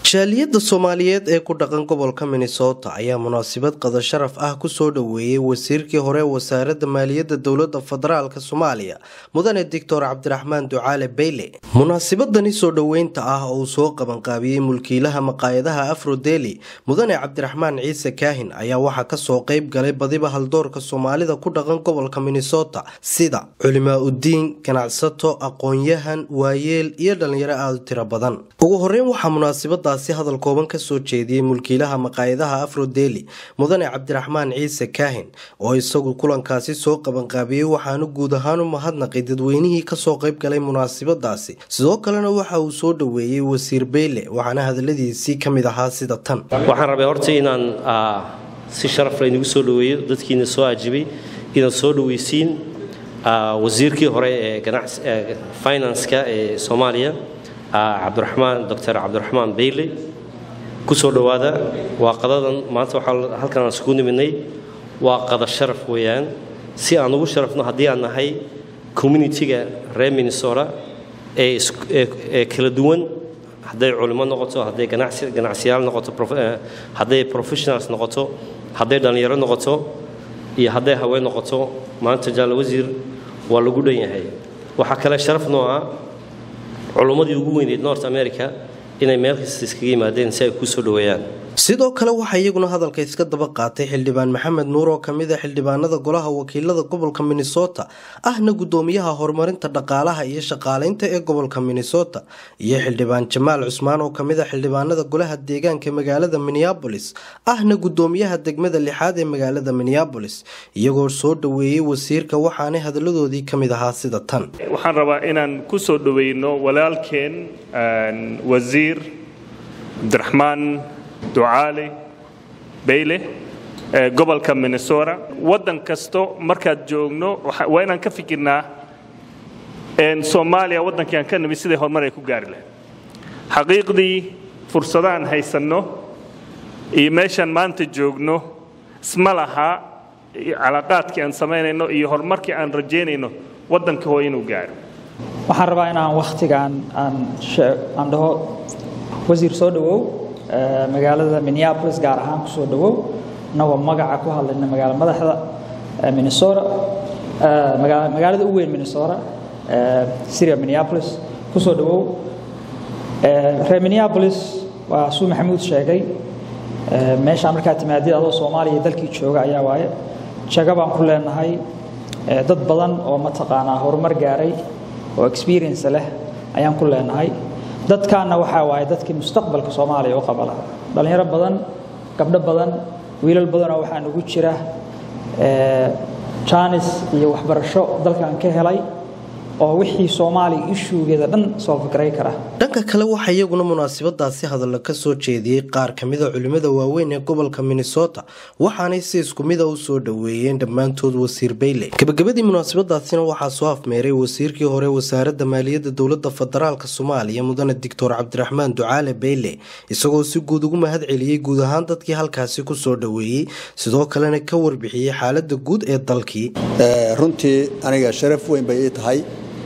jaaliyadda soomaaliyeed ee ku dhaqan gobolka minnesota ayaa munaasabad qada sharaf ah kusoo dhoweeyey wasiirkii hore wasaaradda maaliyadda dowladda federaalk soomaaliya mudane doctor cabdiraxmaan ducaale bayle munaasabadani soo dhoweynta ah oo uu soo qabanqaabiyey mulkiilaha maqaayadaha afrodeli mudane cabdiraxmaan ciise kaahin ayaa waxaa kasoo qeyb galay badiba haldoorka soomaalida ku dhaqan gobolka minnesota sida culimaa udiin ganacsato aqoon-yahan waayeel iyo dhalinyaro aada u tiro badan ugu horeyn waxaa munaasabadaasi hadal kooban kasoo jeediyey mulkiilaha maqaayadaha afrodeli mudane cabdiraxmaan ciise kaahin oo isagu kulankaasi soo qabanqaabiyey waxaanu guud ahaan u mahadnaqay dadweynihii kasoo qeyb galay munaasabadaasi sidoo kalena waxa uu soo dhoweeyey wasiir beyle waxaana hadaladiisii kamid ahaa sida tan waxaan rabay horta inaan si sharaf laynagu soo dhoweeyo dadkiina soo ajibay inaad soo dhoweysiin wasiirkii hore ee finanska ee soomaaliya cabdiraxmaan doctor cabdiraxmaan bayle kusoo dhowaada waa qadadan maanta waxaa halkan aan iskugu nimidnay waa qada sharaf weeyaan si aan ugu sharafno haddii aan nahay communitiga reer minnesota ee kala duwan hadday culimo noqoto hadday ganacsiyaal noqoto hadday professionals noqoto hadday dhallinyaro noqoto iyo hadday haween noqoto maanta jaal wasiir waa lagu dhan yahay waxaa kale sharaf noo ah culummadii ugu weyneyd north america inay meel kasta iskaga yimaadeen si ay kuu soo dhoweeyaan sidoo kale waxaa iyaguna hadalka iska daba qaatay xildhibaan maxamed nuur oo kamid a xildhibaanada golaha wakiilada gobolka minnesota ahna gudoomiyaha horumarinta dhaqaalaha iyo shaqaaleynta ee gobolka minnesota iyo xildhibaan jamaal cusmaan oo kamid a xildhibaanada golaha deegaanka magaalada minneabolis ahna gudoomiyaha degmada lixaad ee magaalada minneabolis iyagoo soo dhoweeyey wasiirka waxaanay hadaladoodii kamid ahaa sida tan waxaan rabaa inaan ku soo dhoweyno walaalkeen wasiir cabdiraxmaan ducaale bayle ee gobolka minnesota waddan kasto markaad joogno waa inaan ka fikirnaa soomaaliya waddankii aan ka nimid siday horumar ay ku gaari lahayd xaqiiqdii fursadaan haysanno iyo meeshaan maanta joogno isma laha calaaqaadkii aan samaynayno iyo horumarkii aan rajaynayno waddanka hoo inuu gaaro waxaan rabaa inaan wakhtigaan aan dhaho wasiir soo dhowow magaalada minneapolis gaar ahaan kusoo dhowow inagoo magaca ku hadlayna magaala madaxda minnesota magaalada u weyn minnesota syria minneapolis kusoo dhowow reer minneapolis waa suu maxamuud sheegay meeshaa markaa timaadid adoo soomaaliya dalkii jooga ayaa waaye jaga baan ku leenahay dad badan oo mataqaanaa horumar gaaray oo experience leh ayaan ku leenahay dadkaana waxaa waaye dadkii mustaqbalka soomaaliya u qabala dhallinyaro badan gabdho badan wiilal badanoo waxaa nugu jira jaanis iyo waxbarasho dalkan ka helay oo wixii soomaaliya ishuugeeda dhan soo fikray kara dhanka kale waxaa iyaguna munaasabadaasi hadalla ka soo jeediyey qaar kamida culimmada waaweyn ee gobolka minnesota waxaanay si isku mida u soo dhoweeyeen dhammaantood wasiir bayle gabagabadii munaasabadaasina waxaa soo afmeeray wasiirkii hore wasaaradda maaliyadda dowladda federaalk soomaaliya mudane doctor cabdiraxmaan ducaale bayle isagoo si guud ugu mahad celiyey guud ahaan dadkii halkaasi kusoo dhoweeyey sidoo kalena ka warbixiyey xaalada guud ee dalkii runtii aniga sharaf weyn bay ii tahay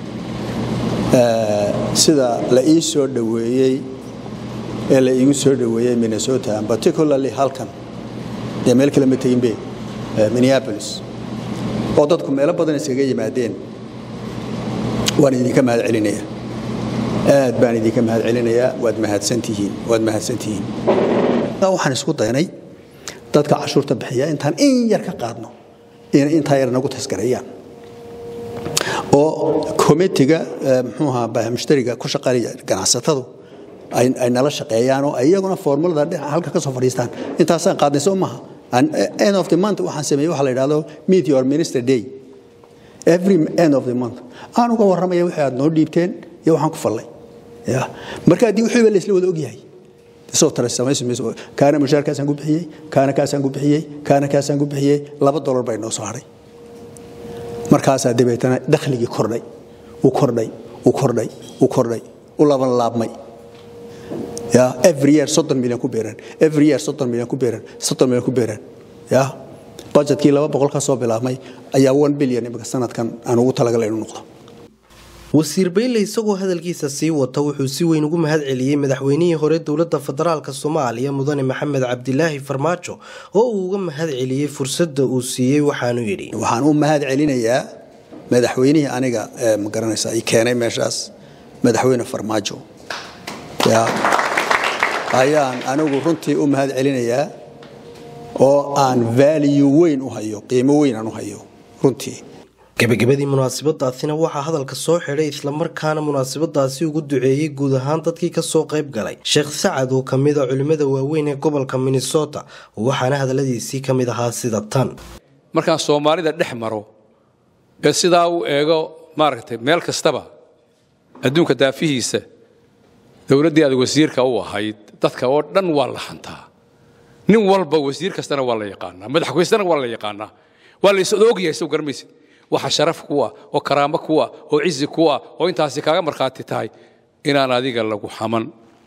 sida la ii soo dhoweeyey ee la iigu soo dhoweeyey minnesota particularly halkan dee meel kale ma teginbe minneapolis oo dadku meelo badan iskaga yimaadeen waan idinka mahad celinaya aad baan idinka mahad celinayaa waad mahadsantihiin waad mahadsantihiin waxaan isku daynay dadka cashuurta bixiya intaan in yar ka qaadno inay intaa yar nagu tasgareeyaan oo komitiga mxuuaha mushtariga ku shaqaynaya ganacsatadu ay nala shaqeeyaan oo iyaguna formulada halka ka soo fadhiistaan intaasaan qaadnay soo maaha end of the month waxaan sameeyey waxa la yidhahdo meet your minister day every end of the month aan uga warramaya wixii aad noo dhiibteen iyo waxaan ku fallay ya marka haddii wixiiba la isla wada ogyahay isoo tara samaysi mayso kaana mushaarkaasaan ku bixiyey kaana kaasaan ku bixiyey kaana kaasaan ku bixiyey laba dolar bay noo soo hadhay markaasaa dabeetana dakhligii kordhay u kordhay u kordhay u kordhay u laban laabmay ya every year soddon milyan ku beeran every year soddon milyan ku beeran soddon milyan ku beeran ya budgetkii laba boqol ka soo bilaabmay ayaa one billion imika sanadkan aan ugu talagalay inuu noqdo wasiir beyle isagoo hadalkiisa sii wata wuxuu si weyn ugu mahad celiyey madaxweynihii hore dowladda federaalk soomaaliya mudane maxamed cabdilaahi farmaajo oo uu uga mahad celiyey fursadda uu siiyey waxaanu yidhi waxaan u mahad celinayaa madaxweynihii aniga ma garanaysa i keenay meeshaas madaxweyne farmaajo ayaan anigu runtii u mahad celinayaa oo aan vaaliyu weyn u hayo qiimo weyn aan u hayo runtii gebagabadii munaasabadaasina waxaa hadalka soo xidhay islamarkaana munaasabadaasi ugu duceeyey guud ahaan dadkii kasoo qayb galay sheekh sacad oo kamid a culimmada waaweyn ee gobolka minnesota waxaana hadaladiisii ka mid ahaa sida tan markaan soomaalida dhex maro ee sidaa u eego maaragtay meel kastaba adduunka daafihiisa dowladdii aad wasiirka u ahayd dadka oo dhan waa la hantaa nin walba wasiir kastana waa la yaqaanaa madaxweysena waa la yaqaanaa waa la is-ogyahay soo garamaysid waxa sharaf kuwa oo karaamo kuwa oo cizi kuwa oo intaasi kaaga markhaati tahay inaan adiga lagu xaman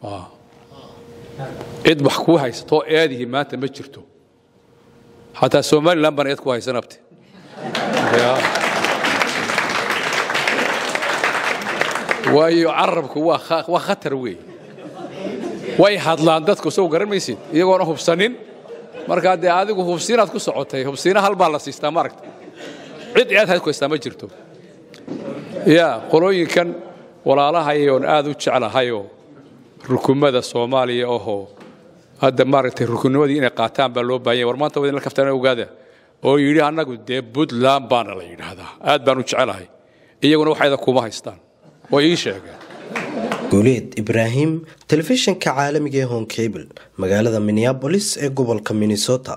cid wax kuu haysatoo eedihi maanta ma jirto xataa somalilan baan eed ku haysan abte waayo carabku waa khatar weey way hadlaan dadku soo garan maysid iyagoona hubsanin markaa dee adigu hubsiinaad ku socotay hubsiina hal baa la siistaa maaragta cid eed hayd ku haystaa ma jirto yaa qolooyinkan walaalahayoon aad u jeclahayoo rukumada soomaaliya ohoo hadda maaragtay rukunnimadii inay qaataan baa loo baahanya war maanta wadinla kaftaana ogaada oo yidhi annagu dee puntland baana la yidhaahdaa aad baan u jecelahay iyaguna waxayda kuma haystaan way ii sheegeen guuleed ibraahim telefishinka caalamiga ee honkable magaalada minneabolis ee gobolka minnesota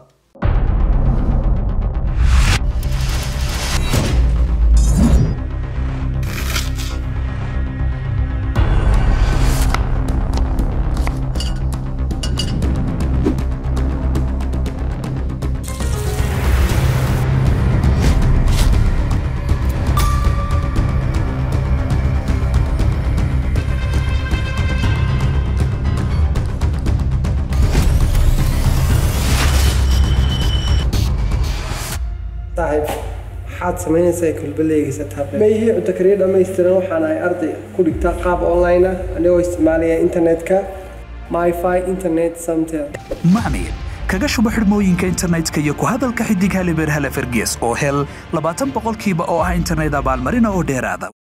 maxaad samaynaysaa kulbaleygiisa mayhii cunto kariya dhammaystiran waxaan ahay arday ku dhigtaa qaab online ah anigoo isticmaalaya internetka myfi internet samtel macmiil kaga shubo xidhmooyinka internetka iyo ku hadalka xidig halibeer hale fergees oo hel labaatan boqolkiiba oo ah internet abaalmarina oo dheeraada